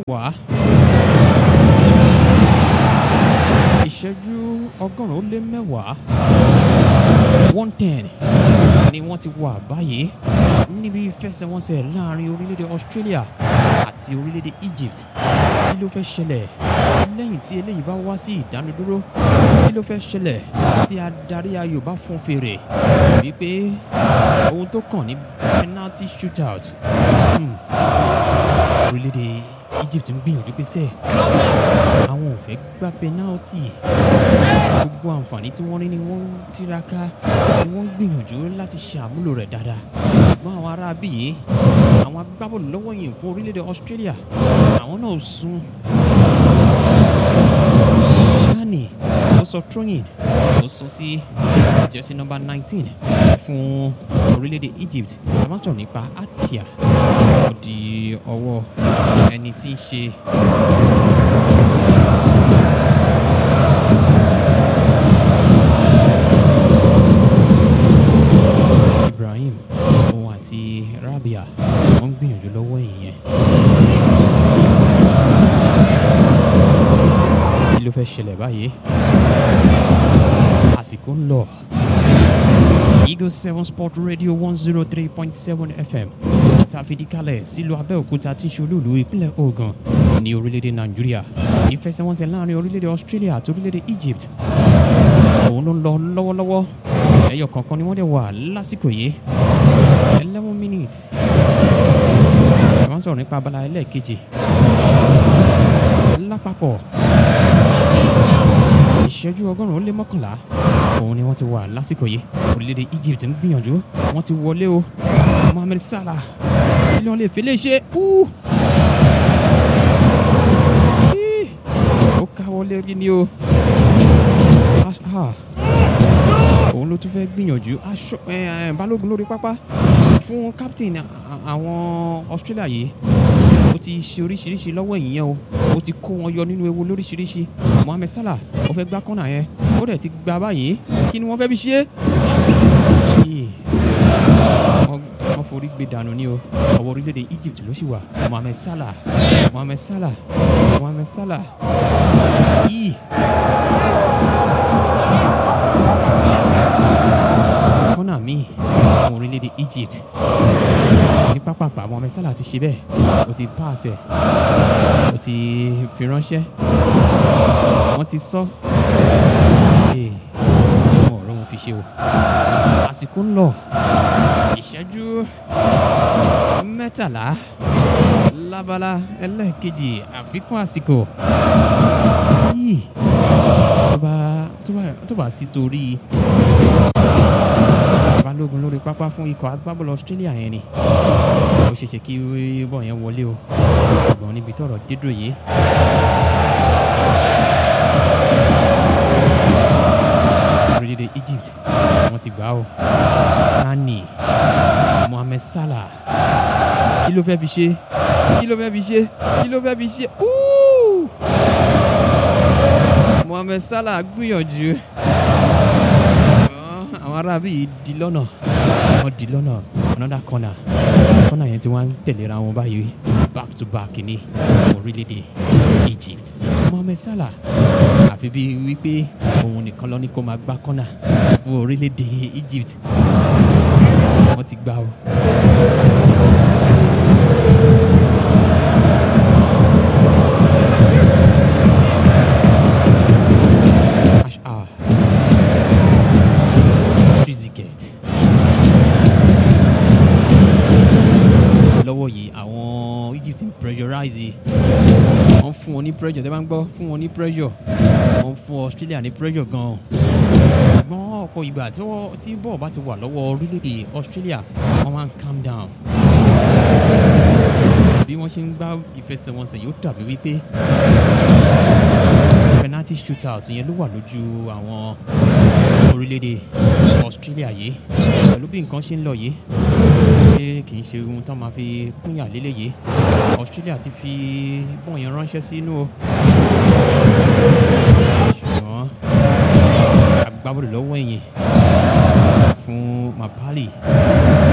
mẹ́wàá ìṣẹ́jú ọgọ́rùn-ún ó lé mẹ́wàá one ten ni wọ́n ti wà báyìí níbi ìfẹsẹ̀wọnsẹ̀ láàrin orílẹ̀-èdè Australia àti orílẹ̀-èdè Egypt kí ló fẹ́ ṣẹlẹ̀ lẹ́yìn tí eléyìí bá wá sí ìdánudúró kí ló fẹ́ ṣẹlẹ̀ tí adarí ayò bá fún fèrè wípé ohun tó kàn ní penalty shootout hmm. orílẹ̀-èdè Egypt ń gbìyànjú pé sẹ́ẹ̀ àwọn ò fẹ́ gba penalty gbogbo àǹfààní tí wọ́n rí ni wọ́n ń tiraka ni wọ́n ń gbìyànjú láti ṣàmúlò rẹ̀ dáadáa ṣùgbọ́n àwọn ará bíyì àwọn agbábọ́ọ̀lù lọ́wọ́ yìí fún orílẹ̀-èdè Australia àwọn náà sún Nani ó sọ throwing ó sọ sí jersey number nineteen fún orílẹ̀-èdè Egypt a máa sọ̀rọ̀ nípa Atia ó di ọwọ́ ẹni tí ń ṣe Ibrahim òun àti Rabia wọ́n ń gbìyànjú lọ́wọ́ ìyẹn. kí ló fẹ́ ṣẹlẹ̀ báyìí? àsìkò ń lọ. Eagle seven Sport Radio one zero three point seven FM tàfidíkalẹ̀ sílùú Abẹ́òkúta tí ń ṣe olúùlú ìpínlẹ̀ Ògùn ní orílẹ̀-èdè Nàìjíríà ìfẹsẹ̀wọnsẹ̀ láàrin orílẹ̀-èdè Australia àti orílẹ̀-èdè Egypt òun ló ń lọ lọ́wọ́lọ́wọ́ ẹyọ kọ̀ọ̀kan ni wọ́n dẹ̀ wà lásìkò yìí eleven minutes wọ́n sọ̀rọ̀ nípa abala ẹlẹ́ẹ̀kejì lápapọ̀ ìṣẹ́jú ọgọ́rùn-ún ó lé mọ́kànlá òun ni wọ́n ti wà lásìkò yìí orílẹ̀-èdè Egypt ń gbìyànjú wọ́n ti wọlé o Mohamed Salah kí ni wọ́n lè fi lè ṣe Ú! Í! ó káwọ́ lérí ni o Ah, òun ló tún fẹ́ gbìyànjú aṣọ ẹ, ẹ, balógun lórí pápá fún captain a- àwọn Australia yìí ó ti ṣe oríṣiríṣi lọ́wọ́ ìyẹn o ó ti kó wọn yọ nínú ewu lóríṣiríṣi Mohamed Salah ó fẹ́ gbá kọ́nà yẹn ó dẹ̀ ti gbá báyìí kí ni wọ́n fẹ́ fi ṣe é. Yìí, wọ́n wọ́n forí gbé dànù ní o ọwọ́ orílẹ̀-èdè Egypt ló sì wà Mohamed Salah Mohamed Salah Mohamed Salah yìí. kọ́nà míì fún orílẹ̀-èdè Egypt ní pápápá Mohamed Salah ti ṣe bẹ́ẹ̀ ó ti pass ẹ̀ ó ti fi ránṣẹ́ wọ́n ti sọ ee wọn ò rọ́wọ́n fi ṣe o àsìkò ń lọ ìṣẹ́jú mẹ́tàlá lábala ẹlẹ́ẹ̀kejì àfikún àsìkò yìí tó bá tó bá tó bá sí torí balógun lórí pápá fún ikọ̀ agbábọ́ọ̀lù Australia yẹn ni ó ṣeé ṣe kí bọ́ọ̀ yẹn wọlé o ṣùgbọ́n níbi tọ́rọ̀ dédò yìí. orílẹ̀-èdè Egypt wọ́n ti gbà ó Nani Mohamed Salah kí ló fẹ́ fi ṣe kí ló fẹ́ fi ṣe kí ló fẹ́ fi ṣe Ooh! Mohamed Salah gbìyànjú Ṣùgbọ́n àwọn arábí yìí di lọ́nà wọ́n di lọ́nà another corner corner yẹn tí wọ́n ń tẹ̀léra wọn báyìí back to back ní orílẹ̀-èdè Egypt Mohamed Salah àfi bíi wípé òun nìkan lọ ní kó máa gbá corner fún orílẹ̀-èdè Egypt wọ́n ti gbá o. Ash- ah. Trezeguet. lọ́wọ́ yìí àwọn Egypt ń pressurize wọ́n fún wọn ní pressure tẹ́ bá ń gbọ́ fún wọn ní pressure wọ́n fún Australia ní pressure gan-an ṣùgbọ́n ọ̀pọ̀ ìgbà tí wọ́n tí bọ́ọ̀ bá ti wà lọ́wọ́ orílẹ̀-èdè Australia wọ́n máa ń calm down bí wọ́n ṣe ń gbá ìfẹsẹ̀wọnsẹ̀ yóò dàbí wípé penalty shootout yẹn ló wà lójú àwọn orílẹ̀-èdè Australia yìí pẹ̀lú bí nǹkan ṣe ń lọ yìí pé kì í ṣe ohun tán máa fi pínyà lélẹ̀ yìí Australia ti fi bọ́ọ̀ yẹn ránṣẹ́ sínú o ṣùgbọ́n agbábọ́ọ̀lù lọ́wọ́ ẹ̀yìn fún Mapali